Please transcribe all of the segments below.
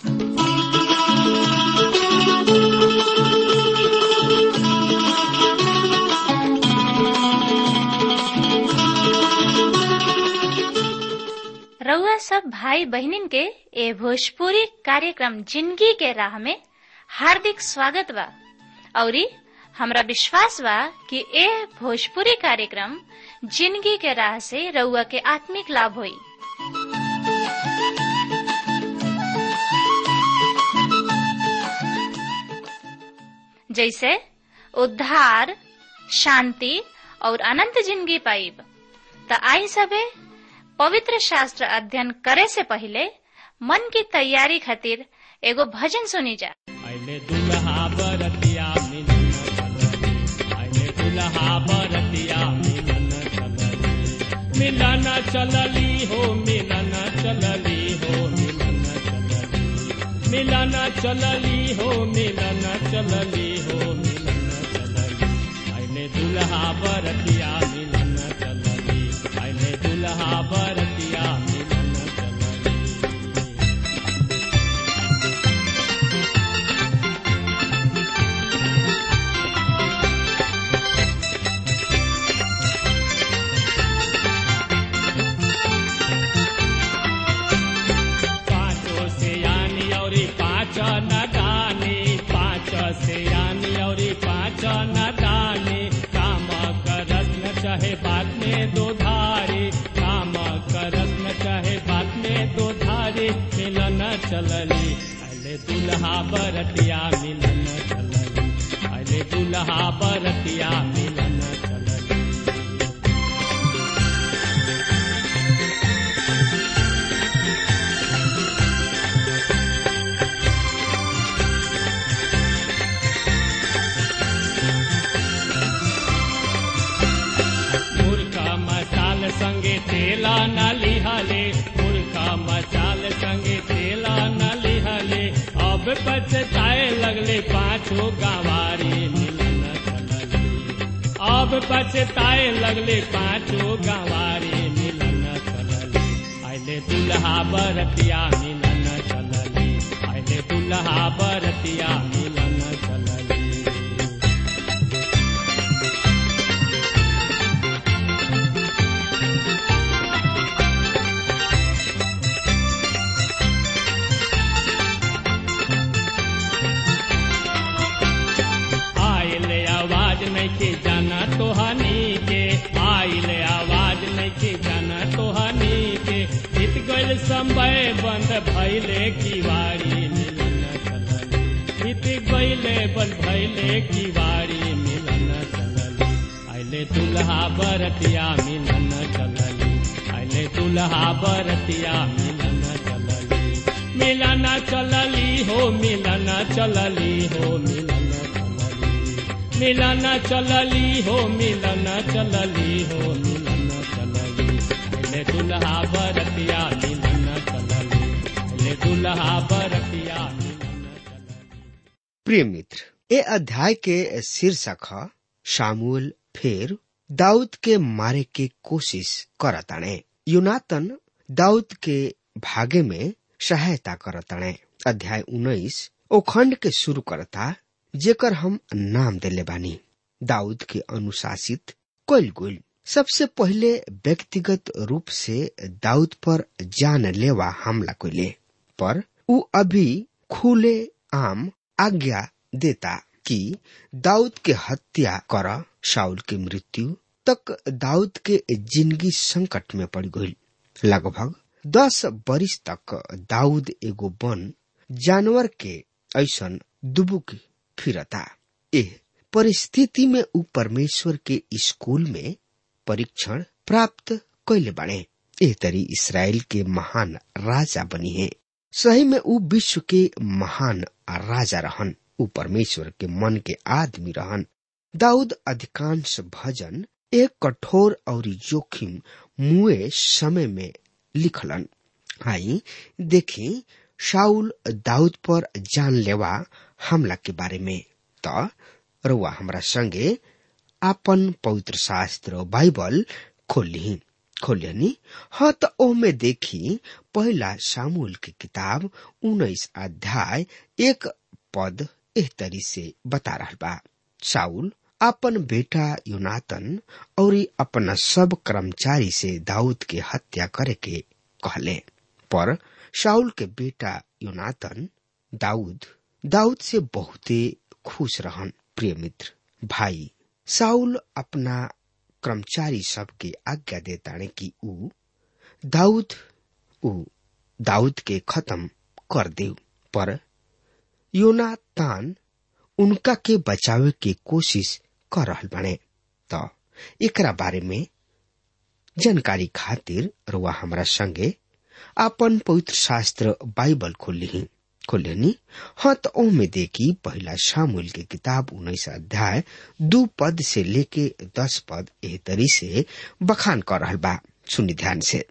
रउआ सब भाई बहनिन के ए भोजपुरी कार्यक्रम जिंदगी के राह में हार्दिक स्वागत बा औरी हमरा विश्वास बा कि ए भोजपुरी कार्यक्रम जिंदगी के राह से रउआ के आत्मिक लाभ होई जैसे उद्धार शांति और अनंत जिंदगी पाइब त आई सबे पवित्र शास्त्र अध्ययन करे से पहले मन की तैयारी खातिर एगो भजन सुनी जा आइले दुल्हा बरतिया मिलन चलरी आइले दुल्हा बरतिया मिलन चलरी मिलन चलली हो मिलन चलली हो मिलन चलली मिलन चलली हो मिलन चलली हो मिलन चलली आइले दुल्हा बरतिया मिलन चलली आइले दुल्हा बरतिया मिलन चलली पाँचों से यानी और पाँच न दानी पाँच से यानी और पाँच न दानी काम करस न चाहे बात में दो धारी काम करस न चाहे बात में दो धारी मिलन चलली अले दुल्हा बरतिया मिलन चलली अले दुल्हा बरतिया मिलन चलली मुर्खा मसाल संगे तेला न लिहले मुर्खा मसाल संगे तेला न लिहले अब पछताए लगले पाछो गंवारी मिलन चलली अब पछताए लगले पाछो गंवारी मिलन चलली आइले दुल्हा बरतिया मिलन चलली आइले दुल्हा बरतिया मिलन चलली आइले आवाज नहीं के जाना तो हनी के आइले आवाज नहीं के जाना तो हनी के बीत गइल समय बंद भइले किवारी मिलन चलली बीत गइले बंद भइले किवारी मिलन चलली आइले दुल्हा बरतिया मिलन चलली आइले दुल्हा बरतिया मिलन चलली मिलन चलली हो मिलन चलली हो मिलन चलली मिलन चलली हो मिलन चलली हो मिलन चलली पहले दुल्हा बरतिया मिलन चलली पहले दुल्हा बरतिया मिलन चलली प्रिय मित्र ए अध्याय के शीर्षक ह शामुल फिर दाऊद के मारे के कोशिश करताणे युनातन दाऊद के भागे में सहायता करताणे अध्याय उन्नीस ओ खंड के शुरू करता जेकर हम नाम देले बानी दाऊद के अनुशासित कइल गुल सबसे पहले व्यक्तिगत रूप से दाऊद पर जान लेवा हमला कइले पर उ अभी खुले आम आज्ञा देता कि दाऊद के हत्या कर शाउल की मृत्यु तक दाऊद के जिंदगी संकट में पड़ गई लगभग दस बरिस तक दाऊद एगो वन जानवर के ऐसन दुबुक फिरता एह परिस्थिति में उ परमेश्वर के स्कूल में परीक्षण प्राप्त कैले बाणे एह तरी इसराइल के महान राजा बनी है सही में उ विश्व के महान राजा रहन उ परमेश्वर के मन के आदमी रहन दाऊद अधिकांश भजन एक कठोर और जोखिम मुए समय में लिखलन आई देखी शाउल दाऊद पर जानलेवा हमला के बारे में त रउआ हमरा संगे आपन पवित्र शास्त्र बाइबल खोली खोलियनी हाँ त ओमे देखी पहला सामूल की किताब उन्नीस अध्याय एक पद एह तरी से बता रहा बा साउल अपन बेटा युनातन और अपना सब कर्मचारी से दाऊद के हत्या करे के कहले पर शाउल के बेटा युनातन दाऊद दाऊद से बहुते खुश रहन प्रिय मित्र भाई साउल अपना कर्मचारी सब के आज्ञा देताने कि ऊ दाऊद ऊ दाऊद के खत्म कर दे पर योनातान उनका के बचावे के कोशिश कर रहल बने तो एकरा बारे में जानकारी खातिर रुआ हमरा संगे आपन पवित्र शास्त्र बाइबल खोली खोलेनी हाँ तो ओमे देखी पहला शामुल के किताब उन्नीस अध्याय दो पद से लेके दस पद एह तरी से बखान कर रहल बा सुनी ध्यान से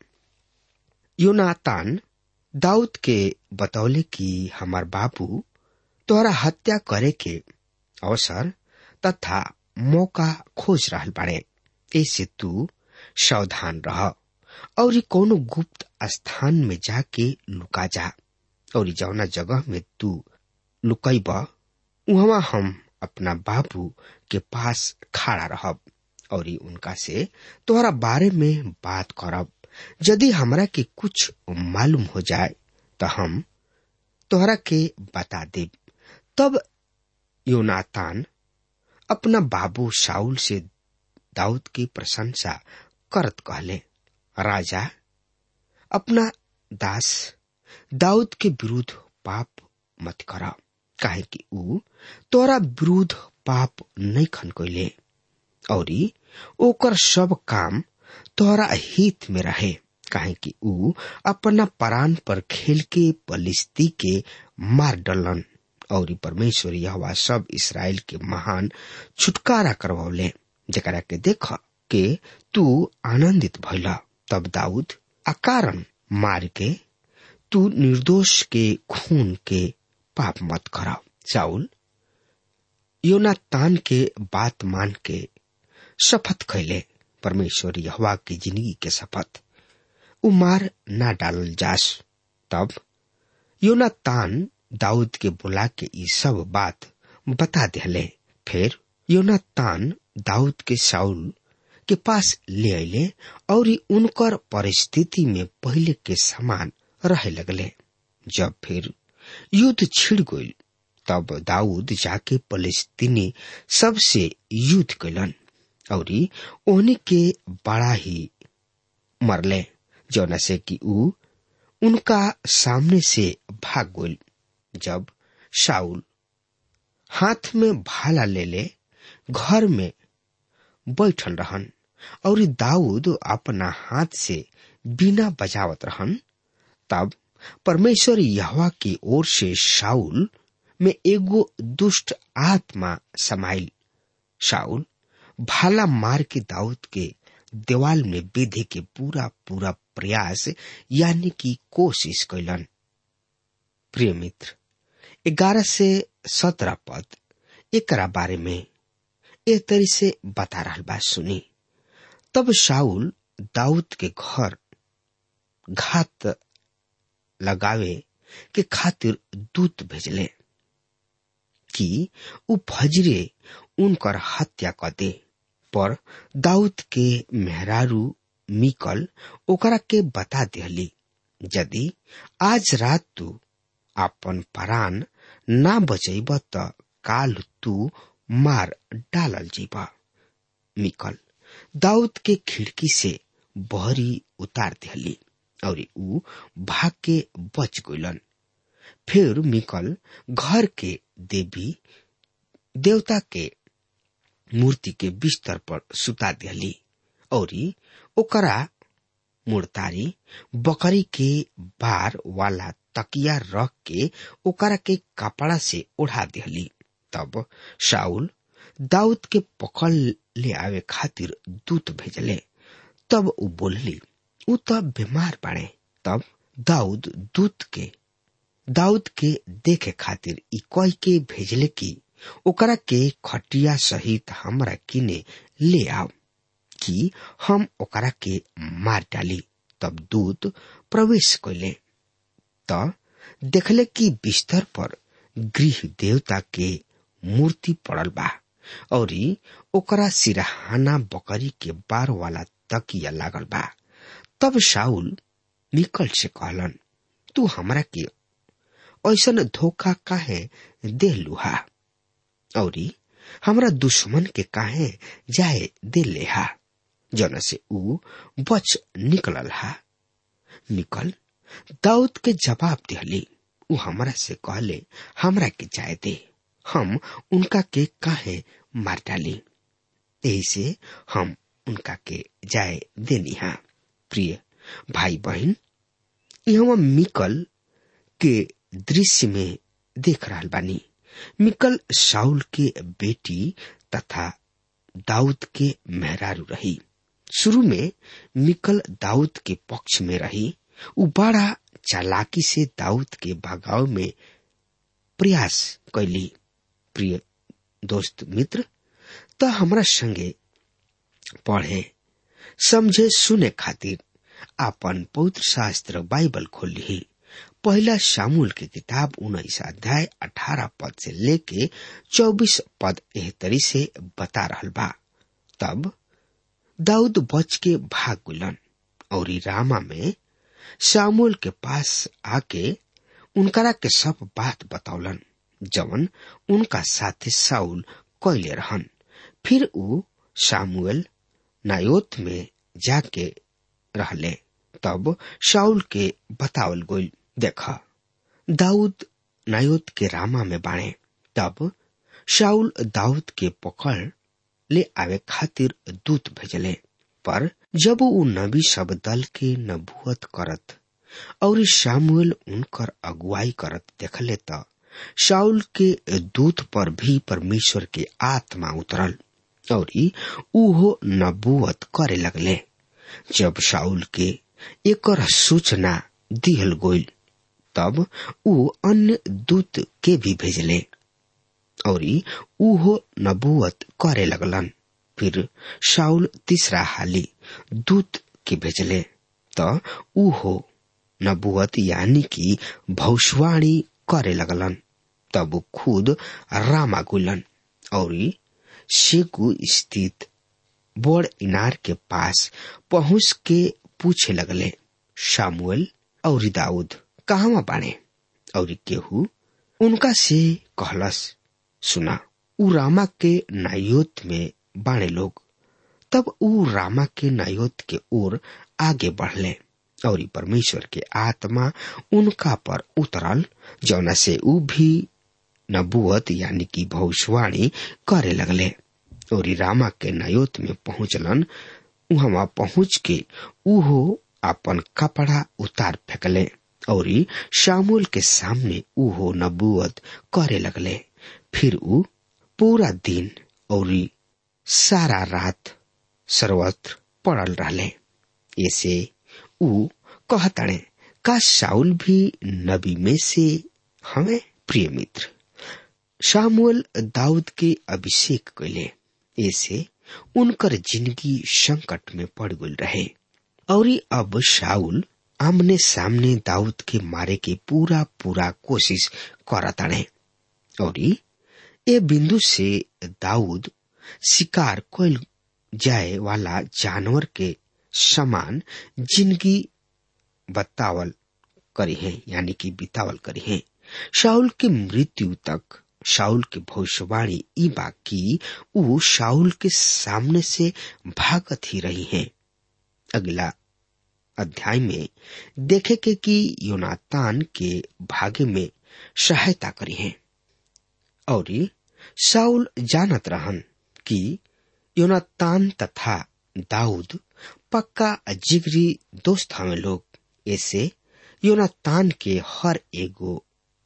योनातान दाऊद के बतौले कि हमार बाबू तोहरा हत्या करे के अवसर तथा मौका खोज रहल बाड़े ऐसे तू सावधान रह और कोनो गुप्त स्थान में जाके लुका जा और जौना जगह में तू लुकैब वहां हम अपना बाबू के पास खड़ा रहब और उनका से तोहरा बारे में बात करब यदि हमरा के कुछ मालूम हो जाए तो हम तोहरा के बता देब तब योनातान अपना बाबू शाउल से दाऊद की प्रशंसा करत कहले राजा अपना दास दाऊद के विरुद्ध पाप मत कर काहे कि ऊ तोरा विरुद्ध पाप नहीं खन कैले और ओकर सब काम तोहरा हित में रहे काहे कि ऊ अपना प्राण पर खेल के पलिस्ती के मार डलन और परमेश्वर यह सब इसराइल के महान छुटकारा करवले जकरा के देख के तू आनंदित भैला तब दाऊद अकारण मार के तू निर्दोष के खून के पाप मत कर चाउल योनातान के बात मान के शपथ खैले परमेश्वर यहवा की जिंदगी के शपथ उ मार ना डालल जास तब योनातान दाऊद के बुला के ई सब बात बता दिले फिर योनातान दाऊद के साउल के पास ले अले और उनकर परिस्थिति में पहले के समान रहे लगले जब फिर युद्ध छिड़ गई तब दाऊद जाके फलस्तीनी सबसे युद्ध कैलन और ओहनी के बड़ा ही मरले जौना से कि ऊ उनका सामने से भाग गई जब शाउल हाथ में भाला ले ले घर में बैठल रहन और दाऊद अपना हाथ से बिना बजावत रहन तब परमेश्वर यहवा की ओर से शाउल में एगो दुष्ट आत्मा समाइल शाउल भाला मार के दाऊद के देवाल में बेधे के पूरा पूरा प्रयास यानी कि कोशिश कैलन प्रिय मित्र ग्यारह से सत्रह पद एकरा बारे में ए तरी से बता रहा बात सुनी तब शाउल दाऊद के घर घात लगावे के खातिर दूत भेजले कि उ फजरे उनकर हत्या कर दे पर दाऊद के मेहरारू मिकल ओकरा के बता दिहली यदि आज रात तू अपन प्राण ना बचैब त काल तू मार डालल जीबा मिकल दाऊद के खिड़की से बहरी उतार दिहली और ऊ भाग के बच गइलन फिर मिकल घर के देवी देवता के मूर्ति के बिस्तर पर सुता दिहली और ओकरा मुर्तारी बकरी के बार वाला तकिया रख के ओकरा के कपड़ा से ओढ़ा दिहली तब शाउल दाऊद के पकड़ ले आवे खातिर दूत भेजले तब उ बोलली उ तब बीमार पड़े तब दाऊद दूत के दाऊद के देखे खातिर ई कह के भेजले कि ओकरा के खटिया सहित हमरा किने ले आओ कि हम ओकरा के मार डाली तब दूत प्रवेश कैले त देखले कि बिस्तर पर गृह देवता के मूर्ति पड़ल बा और ओकरा सिरहाना बकरी के बार वाला तकिया लागल बा तब शाउल निकल से कहलन तू हमरा के ऐसन धोखा काहे दे लुहा और हमरा दुश्मन के काहे जाए दे लेहा जन से ऊ बच निकलल हा निकल दाऊद के जवाब दिहली ऊ हमरा से कहले हमरा के जाए दे हम उनका के काहे मार डाली यही से हम उनका के जाए देनी हा प्रिय भाई बहन यहाँ मिकल के दृश्य में देख रहा बानी मिकल साउल के बेटी तथा दाऊद के मेहरारू रही शुरू में मिकल दाऊद के पक्ष में रही उ बड़ा चालाकी से दाऊद के भगाव में प्रयास कैली प्रिय दोस्त मित्र त हमरा संगे पढ़े समझे सुने खातिर आपन पवित्र शास्त्र बाइबल खोल ली पहला शामुल के किताब उन्नीस अध्याय अठारह पद से लेके चौबीस पद एहतरी से बता रहल बा तब दाऊद बच के भाग गुलन और रामा में शामुल के पास आके उनकरा के सब बात बतौलन जवन उनका साथे साउल कैले रहन फिर ऊ सामुएल नायोत में जाके रहले तब शाउल के बतावल गोल देखा दाऊद नायोत के रामा में बाणे तब शाउल दाऊद के पकड़ ले आवे खातिर दूत भेजले पर जब ऊ नबी सब दल के नबुअत करत और शामुएल उनकर अगुवाई करत देखले त शाउल के दूत पर भी परमेश्वर के आत्मा उतरल और उहो नबुअत करे लगले जब शाउल के एकर सूचना दिहल गोल तब ऊ अन्य दूत के भी भेजले और उहो नबुअत करे लगलन फिर शाउल तीसरा हाली दूत के भेजले त उहो नबुअत यानी कि भविष्यवाणी करे लगलन तब खुद रामा गुलन और शेकू स्थित बड़ इनार के पास पहुंच के पूछे लगले शामुएल और दाऊद कहवा बाणे और केहू उनका से कहलस सुना ऊ रामा के नायोत में बाणे लोग तब ऊ रामा के नायोत के ओर आगे बढ़ले और परमेश्वर के आत्मा उनका पर उतरल जौना से ऊ भी नबुअत यानी कि भविष्यवाणी करे लगले और रामा के नायोत में पहुंचलन वहां पहुंच के उहो अपन कपड़ा उतार फेंकले और शामुल के सामने उहो नबुअत करे लगले फिर ऊ पूरा दिन और सारा रात सर्वत्र पड़ल रहले ऐसे ऊ कहतणे का शाउल भी नबी में से हमें प्रिय मित्र शामुअल दाऊद के अभिषेक कैले ऐसे उनकर जिंदगी संकट में पड़ गई रहे और अब शाउल आमने सामने दाऊद के मारे के पूरा पूरा कोशिश करताड़े और ए बिंदु से दाऊद शिकार कोल जाए वाला जानवर के समान जिंदगी बतावल करी है यानी कि बितावल करी है शाउल के मृत्यु तक शाउल के भविष्यवाणी ई बाकी ऊ शाउल के सामने से भागत ही रही है अगला अध्याय में देखे के कि योनातान के भागे में सहायता करी है और शाउल जानत रहन कि योनातान तथा दाऊद पक्का जिगरी दोस्त हमें लोग ऐसे योनातान के हर एगो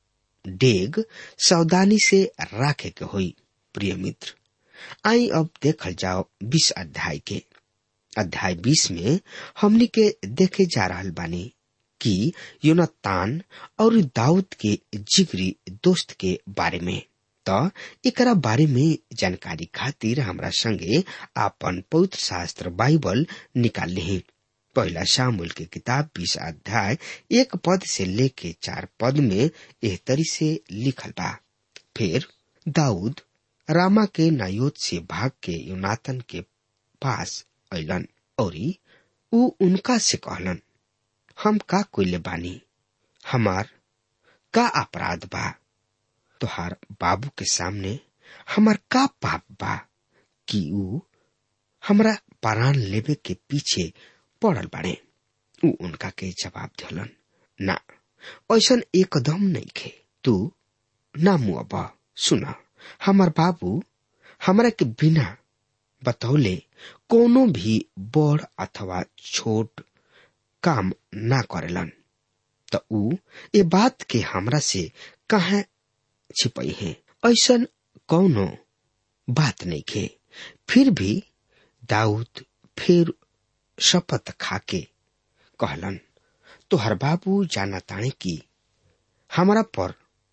डेग सावधानी से राखे के होई प्रिय मित्र आई अब देखल जाओ बीस अध्याय के अध्याय बीस में हमनी के देखे जा रहा बानी कि योनातान और दाऊद के जिगरी दोस्त के बारे में त एकरा बारे में जानकारी खातिर हमरा संगे आपन पवित्र शास्त्र बाइबल निकाल ली पहला शामुल के किताब बीस अध्याय एक पद से लेके चार पद में एह तरी से लिखल बा फिर दाऊद रामा के नायोत से भाग के यूनातन के पास अलन और ऊ उनका से कहलन हम का कोइले बानी हमार का अपराध बा तोहार बाबू के सामने हमार का पाप बा कि ऊ हमरा प्राण लेवे के पीछे पड़ल बाड़े ऊ उनका के जवाब दिलन ना ऐसन एकदम नहीं खे तू ना मुआबा सुना हमार बाबू हमरा के बिना बतौले कोनो भी बड़ अथवा छोट काम ना करेलन त ऊ ए बात के हमरा से कहा छिपई है ऐसन कौनो बात नहीं खे फिर भी दाऊद फिर शपथ खाके कहलन तोहर बाबू जाना ताने की हमरा पर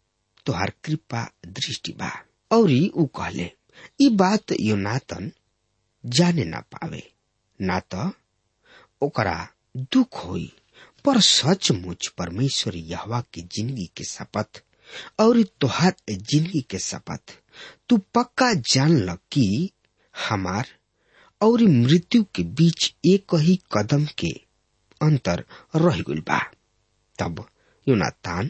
तोहर कृपा दृष्टि बा और ऊ कहले ई बात योनातन जाने ना पावे ना तो ओकरा दुख होई पर सचमुच परमेश्वर यहवा की जिंदगी के शपथ और तोहार जिंदगी के शपथ तू पक्का जान ल कि हमार और मृत्यु के बीच एक ही कदम के अंतर रह गइल बा तब यूनातान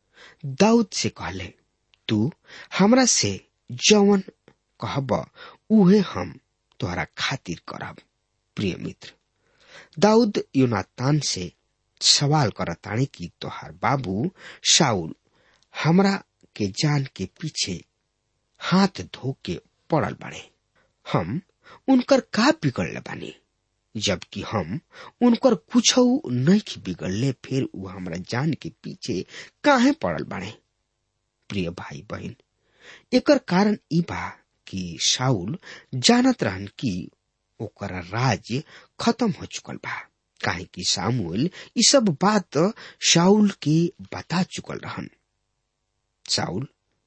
दाऊद से कहले तू हमरा से जवन कहब उहे हम तोहरा खातिर करब प्रिय मित्र दाऊद यूनातान से सवाल करताने कि तोहार बाबू शाउल हमरा के जान के पीछे हाथ धो के पड़ल बाड़े हम उनकर का बिगड़ले बानी जबकि हम उनकर कुछ नहीं बिगड़ले फिर वो हमरा जान के पीछे काहे पड़ल बाड़े प्रिय भाई बहन एकर कारण ई बा कि शाउल जानत रहन कि ओकर राज्य खत्म हो चुकल बा काहे कि सामुएल ई सब बात शाउल के बता चुकल रहन शाउल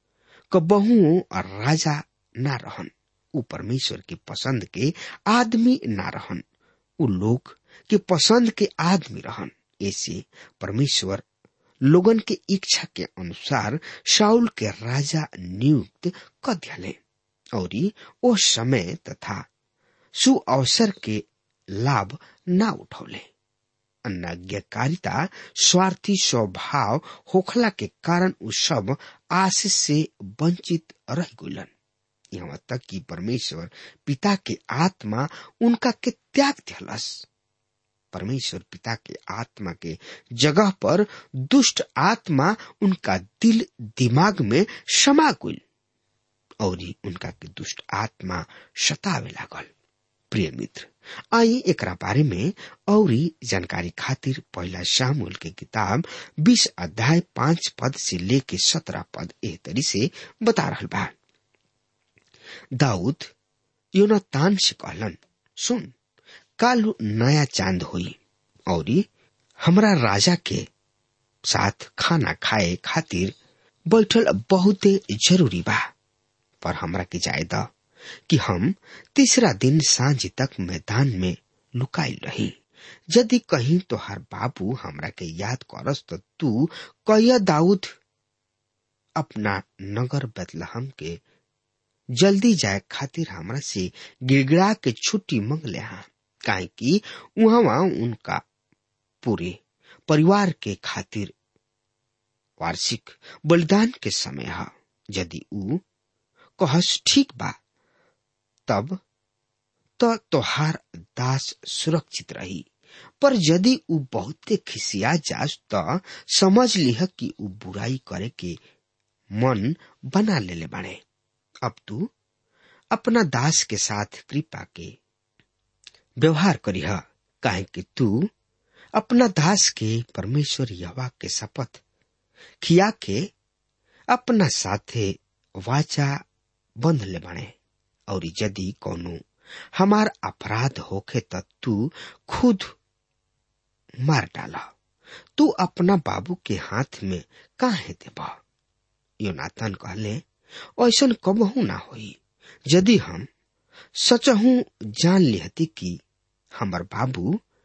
कबहू राजा ना रहन ऊ परमेश्वर के पसंद के आदमी ना रहन ऊ लोग के पसंद के आदमी रहन ऐसे परमेश्वर लोगन के इच्छा के अनुसार शाउल के राजा नियुक्त कर दियाले और ओ समय तथा सु अवसर के लाभ ना उठौले अनाज्ञाकारिता स्वार्थी स्वभाव होखला के कारण उ सब आशीष से वंचित रह गुलन यहाँ तक कि परमेश्वर पिता के आत्मा उनका के त्याग दिलस परमेश्वर पिता के आत्मा के जगह पर दुष्ट आत्मा उनका दिल दिमाग में समा गुल और उनका के दुष्ट आत्मा सतावे लागल प्रिय मित्र आई एकरा बारे में और जानकारी खातिर पहला शामुल के किताब बीस अध्याय पांच पद से लेके सत्रह पद एह तरी से बता रहा बा दाऊद योनातान से कहलन सुन काल नया चांद हुई और हमरा राजा के साथ खाना खाए खातिर बैठल बहुते जरूरी बा पर हमरा के जाए द कि हम तीसरा दिन सांझ तक मैदान में लुकाइल रही यदि कहीं तो हर बाबू हमरा के याद करस तो तू कहिया दाऊद अपना नगर बदलहम के जल्दी जाए खातिर हमरा से गिड़गिड़ा के छुट्टी मंग ले हा काहे कि वहां उनका पूरे परिवार के खातिर वार्षिक बलिदान के समय है यदि ऊ कहस ठीक बा तब तो तोहार दास सुरक्षित रही पर यदि ऊ बहुते खिसिया जास तो समझ लिह कि ऊ बुराई करे के मन बना लेले बाड़े अब तू अपना दास के साथ कृपा के व्यवहार करीह काहे कि तू अपना दास के परमेश्वर यवा के शपथ खिया के अपना साथे वाचा बंध ले बने और यदि कोनो हमार अपराध होखे त तू खुद मार डाला तू अपना बाबू के हाथ में काहे देबा योनाथन कहले ऐसन कबहू ना होई यदि हम सचहू जान लिहती कि हमर बाबू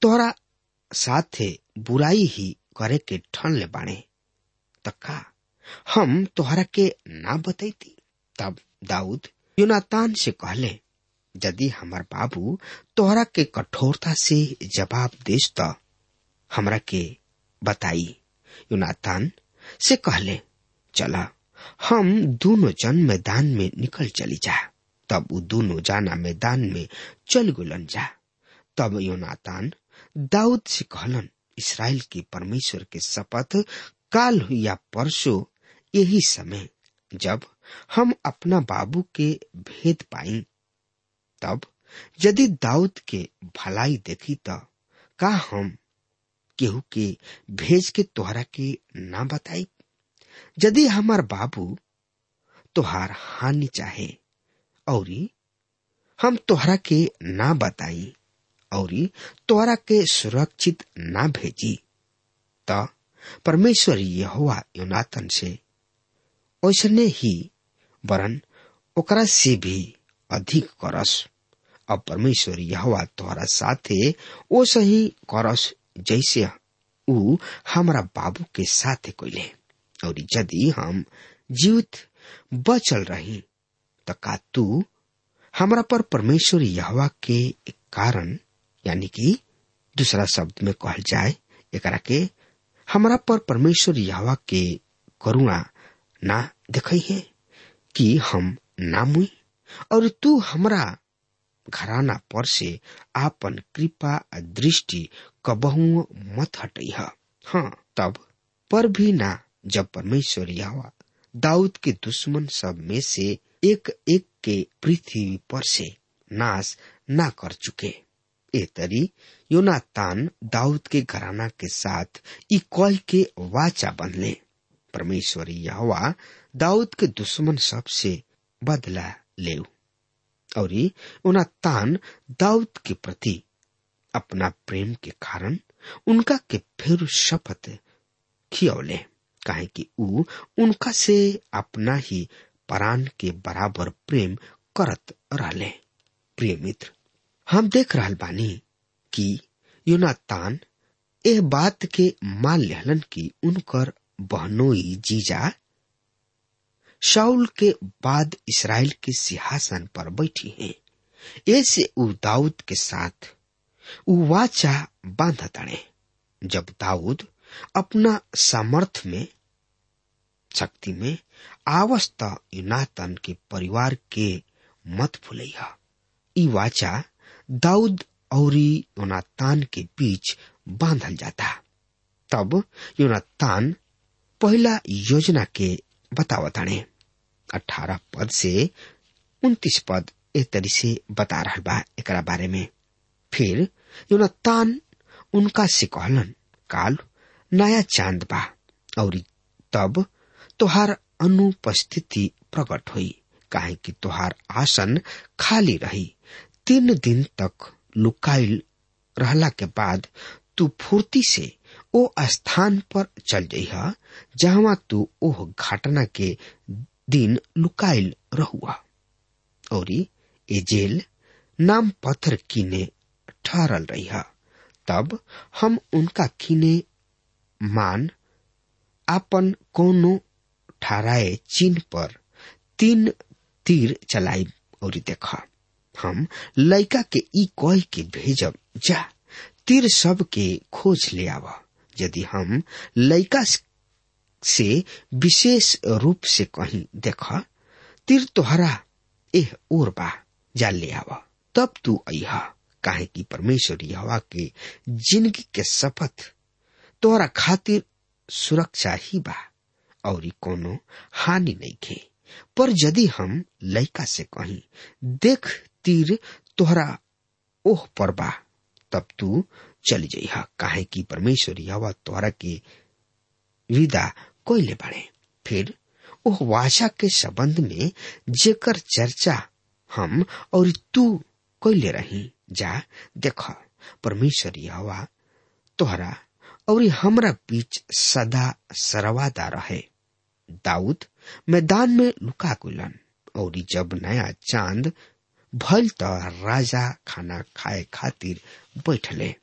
तोहरा साथे बुराई ही करे के ठन ले बाणे त का हम तोहरा के ना बतैती तब दाऊद यूनातान से कहले यदि हमार बाबू तोहरा के कठोरता से जवाब देस त हमरा के बताई यूनातान से कहले चला हम दोनों जन मैदान में निकल चली जा तब वो दोनों जाना मैदान में चल गुलन जा तब योनातान दाऊद से कहलन इसराइल के परमेश्वर के शपथ काल या परसों यही समय जब हम अपना बाबू के भेद पाई तब यदि दाऊद के भलाई देखी त का हम केहू के भेज के तोहरा के ना बताई यदि हमार बाबू तोहार हानि चाहे औरी हम तोहरा के ना बताई औरी तोहरा के सुरक्षित ना भेजी त परमेश्वर यहोवा योनातन से ओसने ही वरन ओकरा से भी अधिक करस अब परमेश्वर यहोवा तोहरा साथे ओ सही करस जैसे ऊ हमरा बाबू के साथे कोइले और यदि हम जीवित बचल रही त का तू हमरा पर परमेश्वर यहवा के कारण यानी कि दूसरा शब्द में कहल जाए एकरा के हमरा पर परमेश्वर यहवा के करुणा ना देखई है कि हम ना मुई और तू हमरा घराना पर से आपन कृपा दृष्टि कबहू मत हटई हाँ तब पर भी ना जब परमेश्वर यहोवा दाऊद के दुश्मन सब में से एक एक के पृथ्वी पर से नाश ना कर चुके ए तरी योनातान दाऊद के घराना के साथ ई कह के वाचा बनले परमेश्वर यहोवा दाऊद के दुश्मन सब से बदला ले और योनातान दाऊद के प्रति अपना प्रेम के कारण उनका के फिर शपथ खियौले काहे कि ऊ उनका से अपना ही प्राण के बराबर प्रेम करत रहले प्रिय मित्र हम देख रहल बानी कि योनातान एह बात के मान लेहलन कि उनकर बहनोई जीजा शाउल के बाद इसराइल के सिंहासन पर बैठी हैं ऐसे ऊ दाऊद के साथ ऊ वाचा बांध तड़े जब दाऊद अपना सामर्थ में शक्ति में आवस्त युनातन के परिवार के मत भूलैया ई वाचा दाऊद और योनातान के बीच बांधल जाता तब योनातान पहला योजना के बतावताने अठारह पद से उन्तीस पद एक तरी से बता रहा बा एक बारे में फिर योनातान उनका से कहलन काल नया चांद बा और तब तोहार अनुपस्थिति प्रकट हुई काहे कि तोहार आसन खाली रही तीन दिन तक लुकाइल रहला के बाद तू फुर्ती से ओ स्थान पर चल जइह जहां तू ओह घटना के दिन लुकाइल रहुआ और ए जेल नाम पत्थर कीने ठहरल रही तब हम उनका कीने मान आपन कोनो ठहराए चिन्ह पर तीन तीर चलाई और देखा हम लड़का के ई कह के भेजब जा तीर सब के खोज ले आव यदि हम लड़का से विशेष रूप से कहीं देखा तीर तोहरा एह ओर बा जा ले आव तब तू अहा काहे कि परमेश्वर यहवा के जिंदगी के शपथ तोहरा खातिर सुरक्षा ही बा और कोनो हानि नहीं खे पर यदि हम लड़का से कहीं देख तीर तोहरा ओह पर बा तब तू चली जइहा काहे कि परमेश्वर यहवा तोहरा के विदा कोइले बाड़े फिर ओह वाचा के संबंध में जेकर चर्चा हम और तू कोइले रही जा देख परमेश्वर यहवा तोहरा और हमरा बीच सदा सरवादा रहे दाऊद मैदान में लुका गुलन और जब नया चांद भल त राजा खाना खाए खातिर बैठले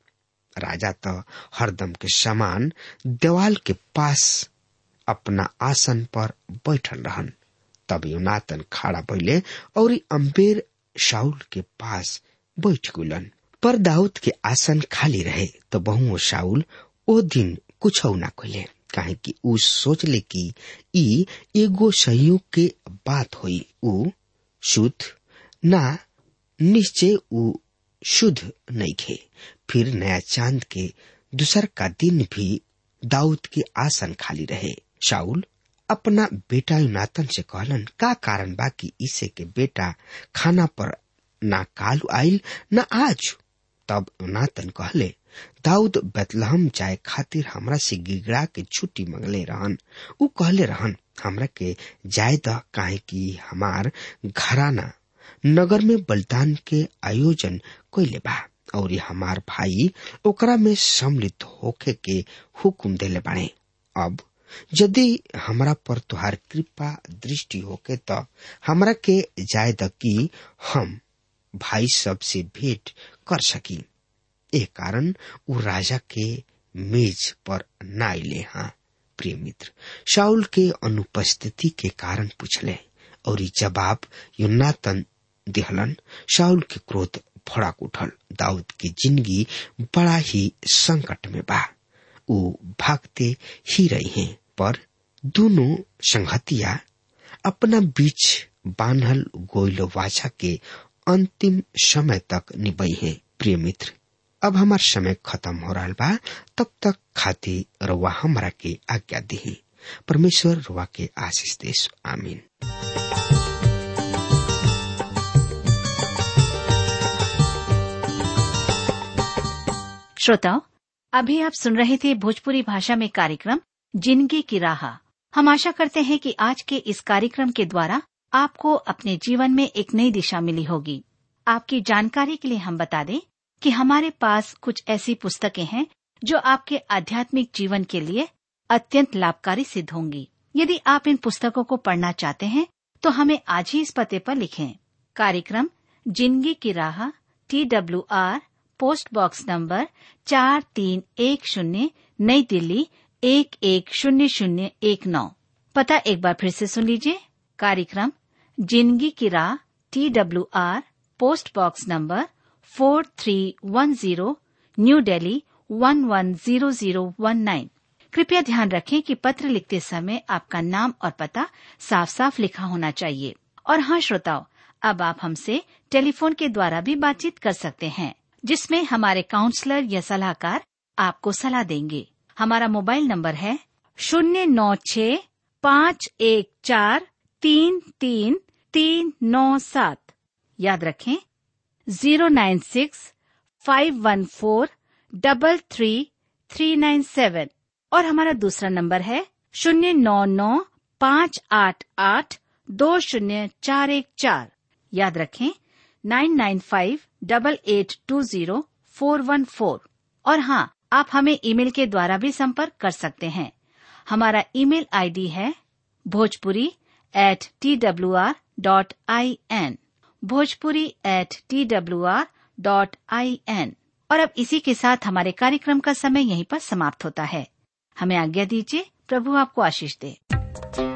राजा तो हरदम के समान देवाल के पास अपना आसन पर बैठल रहन तब यूनातन खड़ा भइले और अम्बेर शाउल के पास बैठ गुलन पर दाऊद के आसन खाली रहे तो बहुओं शाउल ओ दिन कुछ ना कहले काहे कि ऊ सोचले कि ई एगो संयोग के बात हुई ऊ शुद्ध ना निश्चय ऊ शुद्ध नहीं खे फिर नया चांद के दूसर का दिन भी दाऊद के आसन खाली रहे शाउल अपना बेटा यूनातन से कहलन का कारण बा कि इसे के बेटा खाना पर ना काल आइल न आज तब यूनातन कहले दाऊद बेतलहम जाए खातिर हमरा से गिगड़ा के छुट्टी मंगले रहन ऊ कहले रहन हमरा के जाए द काहे कि हमार घराना नगर में बलिदान के आयोजन कैले बा और हमार भाई ओकरा में सम्मिलित होके के हुकुम देले बाड़े अब यदि हमरा पर तुहार कृपा दृष्टि होके त हमरा के जाय द कि हम भाई सब से भेंट कर सकी ए कारण उ राजा के मेज पर न आइले हाँ प्रिय मित्र शाउल के अनुपस्थिति के कारण पूछले और जवाब युनातन दिहलन शाउल के क्रोध भड़क उठल दाऊद की जिंदगी बड़ा ही संकट में बा उ भागते ही रही हैं पर दोनों संगतिया अपना बीच बांधल गोइल वाचा के अंतिम समय तक निबई है प्रिय मित्र अब हमार समय खत्म हो रहा बा तब तक खाती रुआ हमरा के आज्ञा दी परमेश्वर रुआ के आशीष देश आमीन श्रोताओं अभी आप सुन रहे थे भोजपुरी भाषा में कार्यक्रम जिंदगी की राह हम आशा करते हैं कि आज के इस कार्यक्रम के द्वारा आपको अपने जीवन में एक नई दिशा मिली होगी आपकी जानकारी के लिए हम बता दें कि हमारे पास कुछ ऐसी पुस्तकें हैं जो आपके आध्यात्मिक जीवन के लिए अत्यंत लाभकारी सिद्ध होंगी यदि आप इन पुस्तकों को पढ़ना चाहते हैं तो हमें आज ही इस पते पर लिखें कार्यक्रम जिंदगी की राह T W R post box number चार तीन एक शून्य नई दिल्ली एक एक शून्य शून्य एक नौ पता एक बार फिर से सुन लीजिए कार्यक्रम जिंदगी की राह T W R post box number four three one zero new Delhi one one zero zero one nine कृपया ध्यान रखें कि पत्र लिखते समय आपका नाम और पता साफ साफ लिखा होना चाहिए और हाँ श्रोताओं अब आप हमसे टेलीफोन के द्वारा भी बातचीत कर सकते हैं जिसमें हमारे काउंसलर या सलाहकार आपको सलाह देंगे हमारा मोबाइल नंबर है शून्य नौ छ पाँच एक चार तीन तीन तीन नौ सात याद रखें zero nine six five one four double three three nine seven और हमारा दूसरा नंबर है शून्य नौ नौ पाँच आठ आठ दो शून्य चार एक चार याद रखें nine nine five double eight two zero four one four और हाँ आप हमें ईमेल के द्वारा भी संपर्क कर सकते हैं हमारा ईमेल आईडी है Bhojpuri at T W R dot I N Bhojpuri at T W R dot I N और अब इसी के साथ हमारे कार्यक्रम का समय यहीं पर समाप्त होता है हमें आज्ञा दीजिए प्रभु आपको आशीष दे